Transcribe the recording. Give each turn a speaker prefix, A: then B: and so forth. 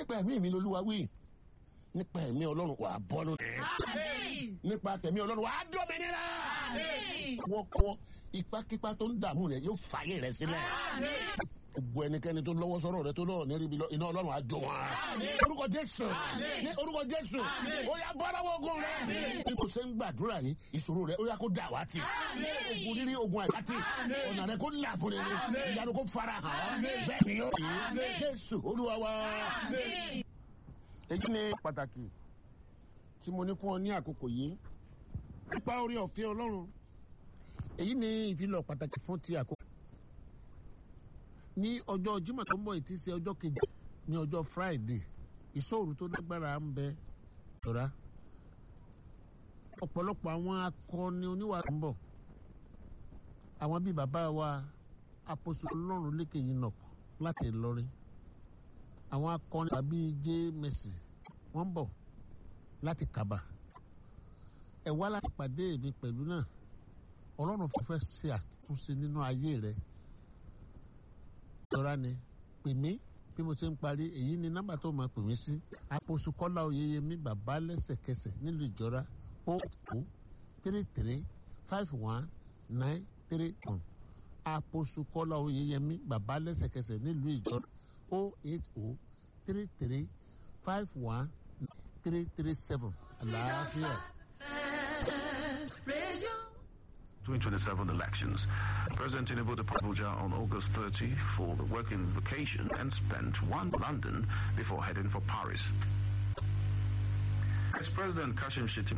A: nípa ẹ̀mí mi lolúwa wí nípa ẹ̀mí ọlọ́run wà á bọ́ lónìí nípa tẹ̀mí ọlọ́run wà á dọ́mìnira wọ́kọ́ ipákípá tó ń dààmú rẹ̀ yóò fàyè rẹ̀ sílẹ̀ gbogbo ẹnikẹ́ni tó lọ́wọ́ sọ́rọ̀ rẹ tó lọ́wọ́ ní ríbi iná ọlọ́run á jó wọn. orúkọ jésù ní orúkọ jésù ó yá bọ́ lọ́wọ́ ogun rẹ. bí kò ṣe ń gbàdúrà yìí ìṣòro rẹ ó yá kó dà wá tì. ogun rírí ogun àìsàtì ọ̀nà rẹ kó là fún rere ìyanu kó fara hàn bẹ́ẹ̀ ni yóò rí jésù olúwa wa. èyí ni pàtàkì tí mo ní fún ọ ní àkókò yìí nípa orí ọ̀fẹ́ ọlọ́run èyí ni ìfilọ̀ pàtàkì fún ti àkókò ní ọjọ́ Jímọ̀ tó ń bọ̀ ìtí sí ọjọ́ kejì ní ọjọ́ Friday ìṣòro tó lágbára ń bẹ ṣọ́ra ọ̀pọ̀lọpọ̀ àwọn akọni oníwà tó ń bọ̀ àwọn bíi bàbá wa àpòsò ọlọ́run lékè yìí nà láti Ìlọrin àwọn akọni tàbí J Mercy wọ́n ń bọ̀ láti Kàbà ẹ wá láti pàdé mi pẹ̀lú náà ọlọ́run fẹ́ ṣe àtúnṣe nínú ayé rẹ̀ tọ́ra ni pè mí bí mo ṣe ń parí èyí ni nọ́mbà tó máa pè mí sí àpòsù kọ́lá oyeyemi bàbá lẹ́sẹ̀kẹsẹ̀ nílùú ìjọra o o three three five one nine three one àpòsù kọ́lá oyeyemi bàbá lẹ́sẹ̀kẹsẹ̀ nílùú ìjọra o eight o three three five one three three seven àlàáfíà.
B: 2027 elections. President Tinubu departed Abuja on August 30 for the working vacation and spent one London before heading for Paris. Ex-President Kashim Shettima